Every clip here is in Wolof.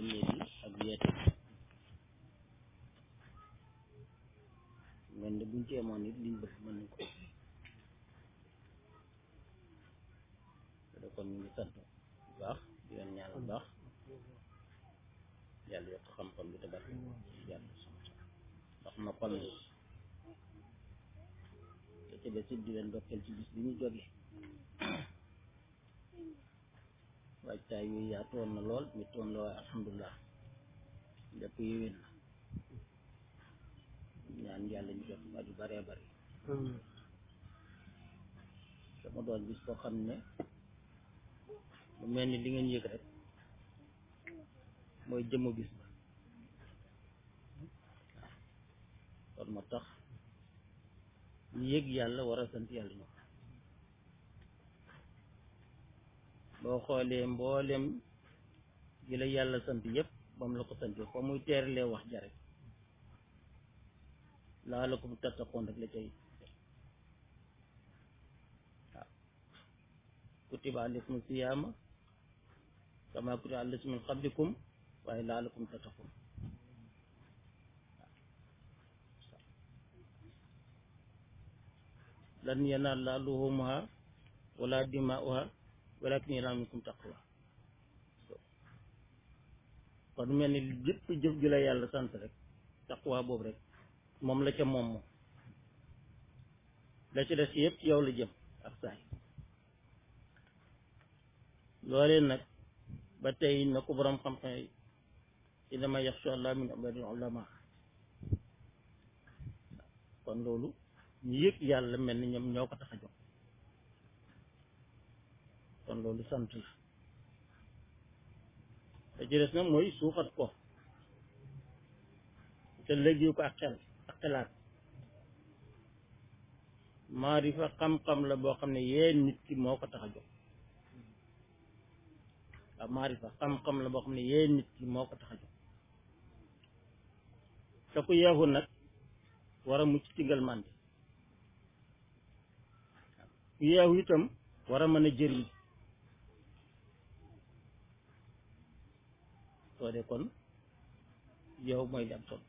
soññee bi ak yeete bi mel ni buñ ci yemoon nit liñ bëgg mën nañ ko te kon ñu ngi sant bu baax di leen ñaan bu baax yàlla yokk xam-xam bi te barke yàlla ndax ma xol na te ci des it di leen dokkeel ci bis bi ñu jóge waajtaay yu yaatoon na lool mi toon la waaye alhamdulilah lépp yéwén na ñaan yàlla ñu jot at yu bëree bëri dama doon bis koo xam ne mu mel ni li ngeen yëg rek mooy jëmm bis ba kon moo tax ñu yëg yàlla war a sant yàlla ñoom boo xoolee mboolem gi la yàlla sant yëpp ba mu la ko santee fa muy teeralee wax ja rek laa la ko mu tattakoon rek la cay waaw kutiba alaykum siyaama kama kutiba alaykum min qablikum waaye laa la ko mu tattakoon lan yanaala luhumuha wala dimaa'uha walakin yanaalu minkum taqwa kon mel ni lépp jëf ju la yàlla sant rek taqwa boobu rek moom la ca moom moom la ci des yëpp yow la jëm ak saay loolee nag ba tey na ko borom xam-xam yi innama yaxsha allah min ibadil ulama kon loolu ñu yëg yàlla mel ni ñoom ñoo ko tax a jox kon loolu sant la te ci des nag mooy suuxat ko te léegi ko ak xel ak xelaat maarifa xam-xam la boo xam ne yee nit ki moo ko tax a jóg waaw maarifa xam-xam la boo xam ne yee nit ki moo ko tax a jóg te ku yeexu nag war a mucc ci ngelmande ku yeexu itam war a mën a jëriñ soo dee kon yow mooy li am solo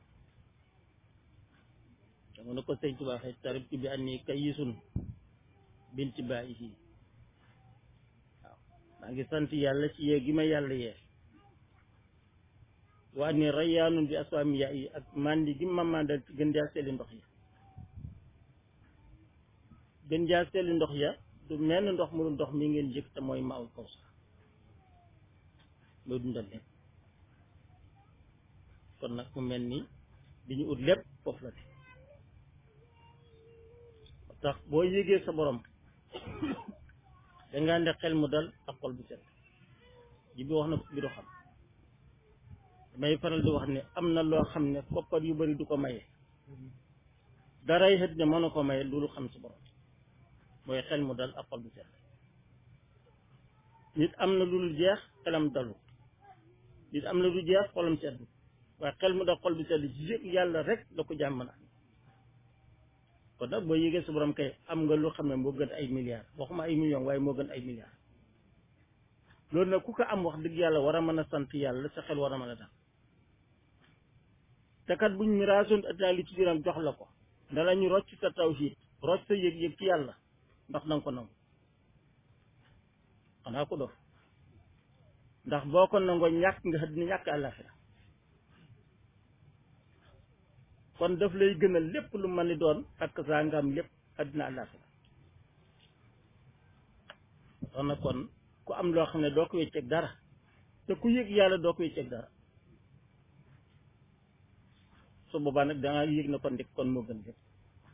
dama ne ko sëñ Tuubaa xëy tarib ci bi an nii kayisun binti bàyyi fii waaw maa ngi sant yàlla ci yee gi ma yàlla yee waa ni rayaanun bi aswaami yaa yi ak mandi gi ma mandal ci gën jaa seeli ndox ya gën jaa seeli ndox ya du menn ndox mu ndox mi ngeen jëkk te mooy maawul kaw sax loo dundal leen kon nag mu mel ni li ñu ut lépp foofu la de tax boo yégee sa borom dangaa nde xel mu dal ak xol bu set ji bi wax na bi do xam damay faral di wax ne am na loo xam ne koppar yu bari du ko maye daray xët ne mën a ko maye loolu xam sa borom mooy xel mu dal ak xol bu set nit am na lu dul jeex xelam dalu nit am na lu jeex xolam seddu waaye xel mu dal xol bu sedd ci yëg yàlla rek la ko jàmm mën a am kon nag boo yégee sa borom kay am nga lu xam ne moo gën ay milliards waxuma ay millions waaye moo gën ay milliards loolu nag ku ko am wax dëgg yàlla war a mën a sant yàlla sa xel war a mën a dal te kat buñ miraasoon addinaa li ci biiram jox la ko dala ñu rocc sa tawhiid rocc sa yëg-yëg ci yàlla ndax danga ko nangu xanaa ko dof ndax boo ko nangoo ñàkk nga àddina ñàkk àllaaxira kon daf lay gënal lépp lu mën ni doon ak saa nga am lépp àddina àllaaxira wax na kon ku am loo xam ne doo ko wecceeg dara te ku yëg yàlla doo ko wecceeg dara su boobaa nag danga yëg na kon dik kon moo gën lépp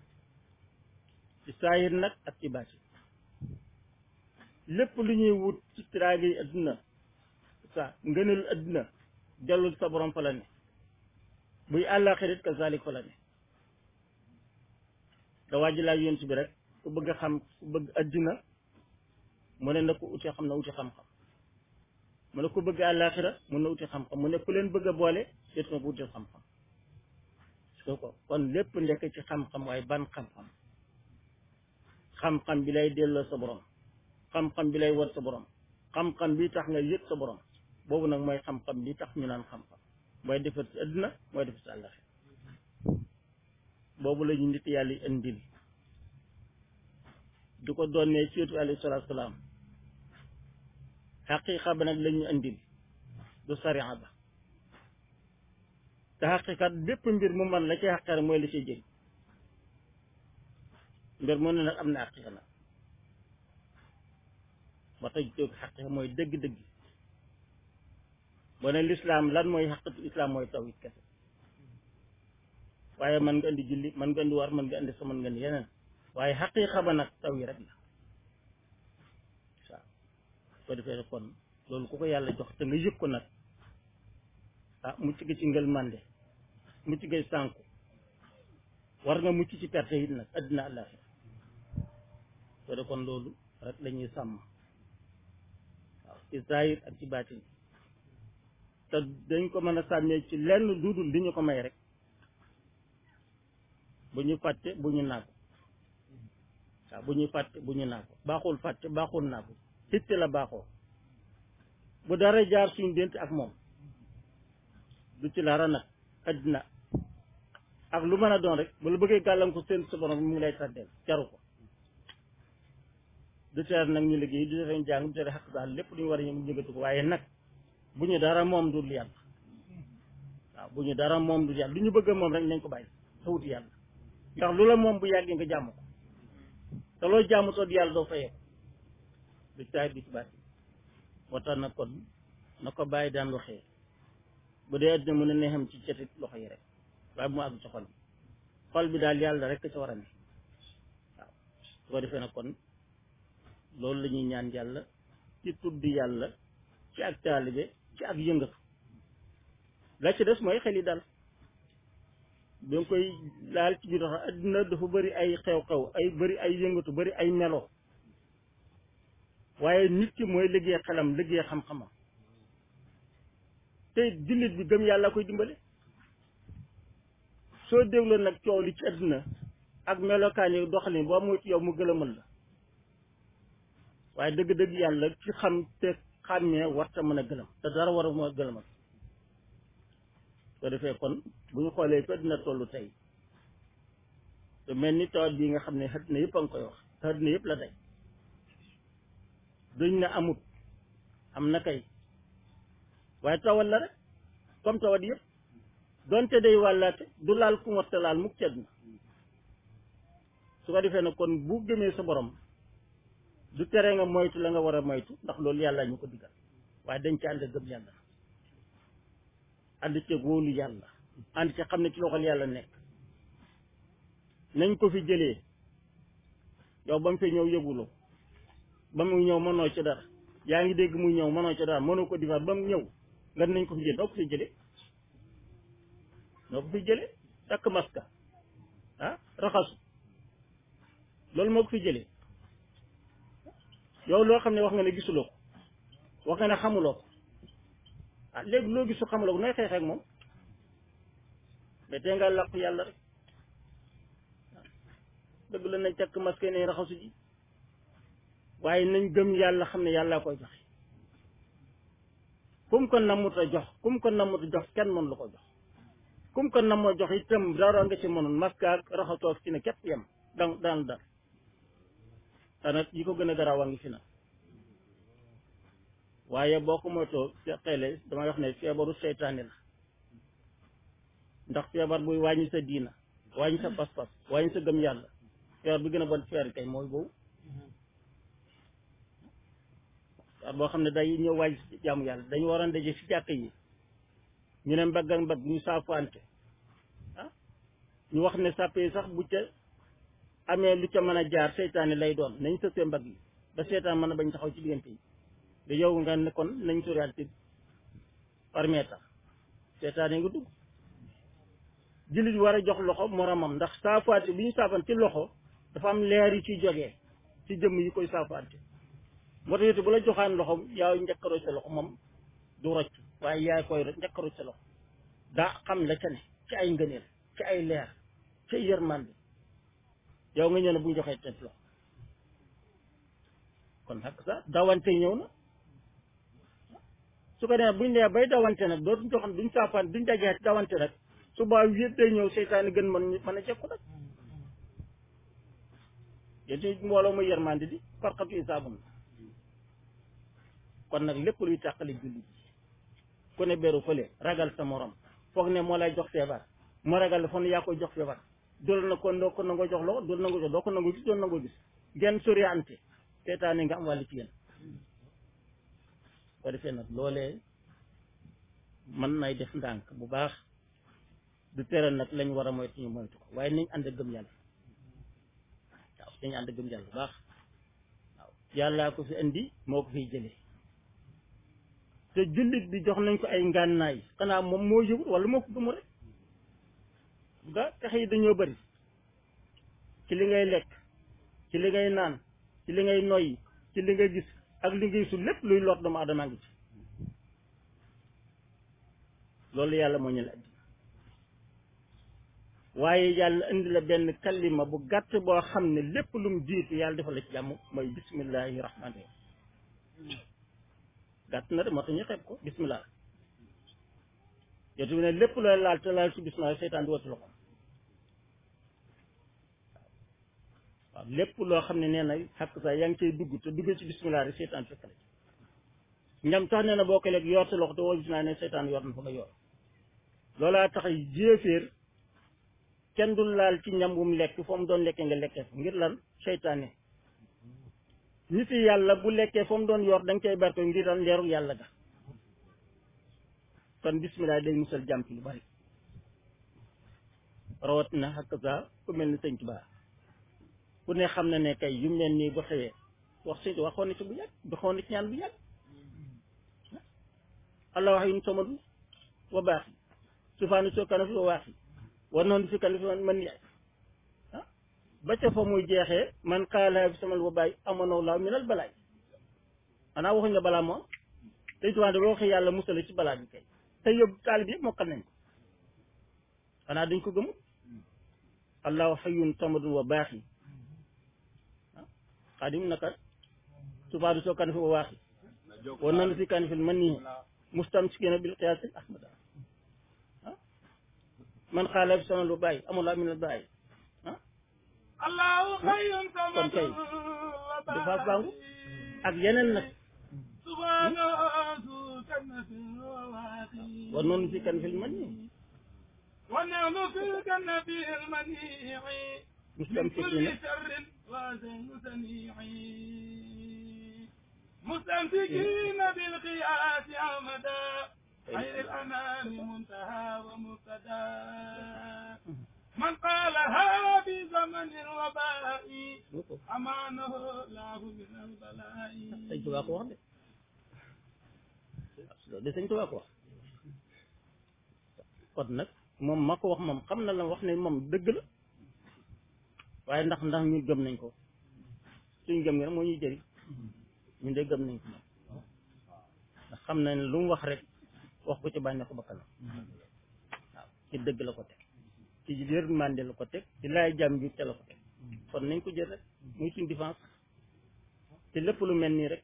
ci saayir nag ak ci baati lépp lu ñuy wut ci tiraage yi adduna sa ngënelu adduna dellul sa borom fa la ne buy àllaaxirit kazalik fa la ne da waaji laa yonent bi rek ku bëgg a xam ku bëgg adduna mu ne na ko uti xam na uti xam-xam mu ne ku bëgg àllaaxira mun na uti xam-xam mu ne ku leen bëgg a boole déet na ko uti xam-xam so ko kon lépp ndekk ci xam-xam waaye ban xam-xam xam-xam bi lay delloo sa borom xam-xam bi lay war sa borom xam-xam bi tax nga yëg sa borom boobu nag mooy xam-xam li tax ñu naan xam-xam mooy defar si àddina mooy defar si àllaxe boobu la ñu nit yàlla yi indil du ko doonee ci yonent alayhi salaatu salaam xaqiiqa ba nag la ñu indil du sariya ba te xaqiiqat bépp mbir mu man la ci xaqare mooy la ci jëriñ mbir mu ne nag am na xaqiiqa nag ba tax jóg xaqiiqa mooy dëgg-dëgg boo ne lislaam lan mooy xaqiiqatu islaam mooy tawhid kese waaye mën nga indi julli mën nga indi war mën nga indi sa mën nga indi yeneen waaye xaqiiqa ba nag taw yi rek la waaw ko defee kon loolu ku ko yàlla jox te nga yëg ko nag ah mucc gi ci ngël mande mucc gi sànku war nga mucc ci perte it nag addina àllaaxira ko de kon loolu rek lañuy sàmm waaw ci zahir ak ci baatin te dañ ko mën a sàmmee ci lenn dudul li ñu ko may rek bu ñu fàtte bu ñu naagu waaw bu ñuy fàtte bu ñu naagu baaxul fàtte baaxul naagu xitte la baaxoo bu dara jaar suñu dent ak moom du ci dara nag addina ak lu mën a doon rek bu la bëggee gàllankoor seen sa borom mu ngi lay tàddeel jaru ko du tere nag ñu liggéey du tere ñu jàng du tere xaq daal lépp lu ñu war a yëngu yëngatu ko waaye nag bu ñu dara moom dul yàlla waaw bu ñu dara moom dul yàlla lu ñu bëgg moom rek nañ ko bàyyi te wuti yàlla ndax lu la moom bu yàggee nga jàmm ko te loo jàmm soo di yàlla doo fayee ko du caay du ci bàtti moo tax nag kon na ko bàyyi daan waxee bu dee addina mën a neexam ci cetit loxo yi rek waaye bu mu àgg ci xol bi xol bi daal yàlla rek ca war a ne waaw su ko defee nag kon loolu la ñuy ñaan yàlla ci tudd yàlla ci ak taalibe ci ak yëngatu la ci des mooy xel yi dal da nga koy laal ci biir wax addina dafa bëri ay xew-xew ay bëri ay yëngatu bëri ay melo waaye nit ki mooy liggéey xelam liggéey xam-xamam te jullit bi gëm yàlla koy dimbale soo dégloo nag coow li ci addina ak melokaan yi doxalin boo muy yow mu gëlëmal la waaye dëgg-dëgg yàlla ci xam te xàmmee warta mën a gëlëm te dara war a mën a gëlëmal soo defee kon bu ñu xoolee fa dina tollu tey te mel ni tawat bii nga xam ne àddina yëpp a nga koy wax te àddina yëpp la day duñ ne amut am na kay waaye tawat la rek comme tawat yëpp donte day wàllaate du laal ku warta laal mukk ci àddina su ko defee nag kon bu gëmee sa borom du tere nga moytu la nga war a moytu ndax loolu yàlla ñu ko digal waaye dañ ci ànd gëm yàlla ànd ci wóolu yàlla ànd ci xam ne ci loxol yàlla nekk nañ ko fi jëlee yow ba mu fi ñëw yëguloo ba mu ñëw mënoo ci dara yaa ngi dégg muy ñëw mënoo ci dara mënoo ko difaat ba mu ñëw nga nañ ko fi jëlee noo ko fi jëlee noo ko fi jëlee takk maska ah raxasu loolu moo ko fi jëlee yow loo xam ne wax nga ne gisuloo ko wax nga ne xamuloo ko ah léegi loo gisu xamuloo ko nooy xeex ak moom mais tey nga làqu yàlla rek dëgg la nañ takk masque nañ raxasu ji waaye nañ gëm yàlla xam ne yàlla koy joxe kum ko namut a jox kum ko namut a jox kenn mën lu ko jox kum ko nam a jox itam dara nga ci mënoon masque ak raxasoo ak ci ne képp yem daan daan dar xanaa yi ko gën a garaaw a ngi fi na waaye boo ko moytoo xeele damay wax ne feebaru seytaane la ndax feebar buy wàññi sa diina wàññi sa pas-pas wàññi sa gëm yàlla feebar bi gën a bon feer kay mooy boobu waaw boo xam ne day ñëw wàññi si jaamu yàlla dañu waroon daje si jàkk yi ñu ne mbagg ak mbagg ñu saafuante ah ñu wax ne sàppe yi sax bu ca amee lu ca mën a jaar seytaane lay doon nañ sësee mbagg yi ba seytaan mën a bañ taxaw ci diggante yi da yow nga ne kon nañ soriante par mètre seytaane nga dugg jullit war a jox loxo moromam ndax saafaante bi ñu saafante ci loxo dafa am leer yi ciy jógee ci jëmm yi koy saafaante moo tax it bu la joxaan loxo yaa njëkkaroo sa loxo moom du rocc waaye yaay koy njëkkaroo sa loxo daa xam la ca ne ci ay ngëneel ci ay leer ci ay yërmande yow nga ñëw ne bu ñu joxee teg loxo kon nag sax dawante ñëw na su ko defee buñ dee bay dawante nag dootuñ ko xam duñ saafaan duñ dajee dawante nag su baa wéet day ñëw seytaane gën mën mën a jekku nag yéen ci mbooloo muy yermandi di farxatu isaabun kon nag lépp luy tàqali julli ku ne beru fële ragal sa morom foog ne moo lay jox feebar mu ragal foog ne yaa koy jox feebar dul na ko doo ko nangoo jox loxo dul nangoo jox doo ko nangoo gis doo nangoo gis genn soriante seytaane nga am wàllu ci yéen ko defee nag loolee mën nay def ndànk bu baax du tere nag lañ war a moytu ñu moytu ko waaye nañ ànd gëm yàlla waaw nañ ànd gëm yàlla bu baax waaw yàllaa ko fi indi moo ko fiy jëlee te jullit bi jox nañ ko ay ngànnaay xanaa moom moo yëgut wala moo ko gëmu rek ga pexe yi dañoo bëri ci li ngay lekk ci li ngay naan ci li ngay noyyi ci li ngay gis ak li ngay sul lépp luy lor doomu aadama ngi ci loolu yàlla moo ñu la indi waaye yàlla indi la benn kalima bu gàtt boo xam ne lépp lu mu jiitu yàlla defal la ci jàmm mooy bismillahi rahmaani rahim gàtt na de moo tax ñu xeeb ko bismillah yotu ne lépp looy laal te laal ci bismillah seytaan di watu loxo waaw lépp loo xam ne nee na xàq sa yaa ngi cay dugg te dugg ci bismillah rek seytaan fekk la ci ñam tax nee na boo ko lekk yor sa loxo te woo bismillah ne seytaan yor na fa nga yor loolaa tax jéeféer kenn du laal ci ñam bu mu lekk foo mu doon lekkee nga lekkee fa ngir lan seytaane nit yàlla bu lekkee foo mu doon yor da nga cay barko ngir lan leeru yàlla ga kon bismillah day musal jàmm ci lu bari rawatina xakk sa ku mel ni sëñ Tuubaa ku ne xam na ne kay yu mel nii bu xewee wax sëñ waxoon na ci bu yàgg doxoon na ci ñaan bu yàgg allah wax yun somadu wa baax yi sufaanu soo kana fi wa waax yi war noonu fi kan fi man yaay ah ba ca fa muy jeexee man xaala fi samal wa bàyyi amoon laaw minal balaay xanaa waxuñ la balaa moom tey tuwaan de boo waxee yàlla musale ci balaa bi kay te yóbbu taalib yëpp mokkal nañ ko xanaa dañ ko gëmul allahu xayun samadun wa baax yi ah xaadim naka sufaanu soo kan fi wa waax yi war noonu fi kan fi man nii mustamsikina bil qiyaas ahmada man xaala bi sama lu bàyyi amul laa min al bàyyi ah allahu xayyun kon kay dafa bàngu ak yeneen nag subhanahu kannatin wa waaqi war noonu fi kan fil man nii wa nahnu fi kannatil manii min kulli mustamsikina sharrin wa zaynu sanii mustamsikina bil qiyaasi amada خير الأنام منتهى ومبتدا من قالها في زمن الوباء أمانه الله من البلاء sëñ Tuubaa ko wax de loolu de sëñ Tuubaa ko wax kon nag moom ma ko wax moom xam na la wax ne moom dëgg la waaye ndax ndax ñu gëm nañ ko suñ gëm nga rek moo ñuy jëriñ ñun de gëm nañ ko moom ndax xam na ne lu mu wax rek wax ko ci bànneexu bakkanam waaw ci dëgg la ko teg ci yërmande la ko teg ci laay jàmm bi te la ko teg kon nañ ko jël rek muy suñ défense te lépp lu mel nii rek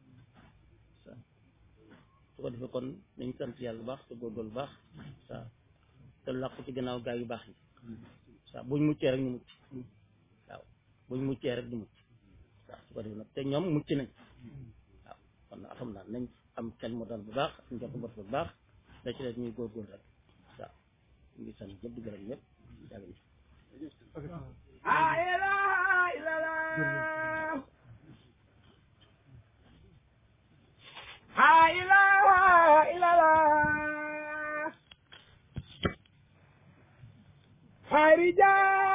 su ko defee kon nañ sant yàlla bu baax te góorgóorlu bu baax waaw te làqu ci gannaaw gaa yu baax yi waaw buñ muccee rek ñu mucc waaw buñ muccee rek ñu mucc waaw su ko defee nag te ñoom mucc nañ waaw kon alhamdulilah nañ am xel mu dal bu baax ak njort bot bu baax da ci des ñuy góorgóorlu rek waaw ñu ngi sant ñëpp di gërëm ñëpp yàlla ñu لا إله إلا الله لا إله إلا الله خارجا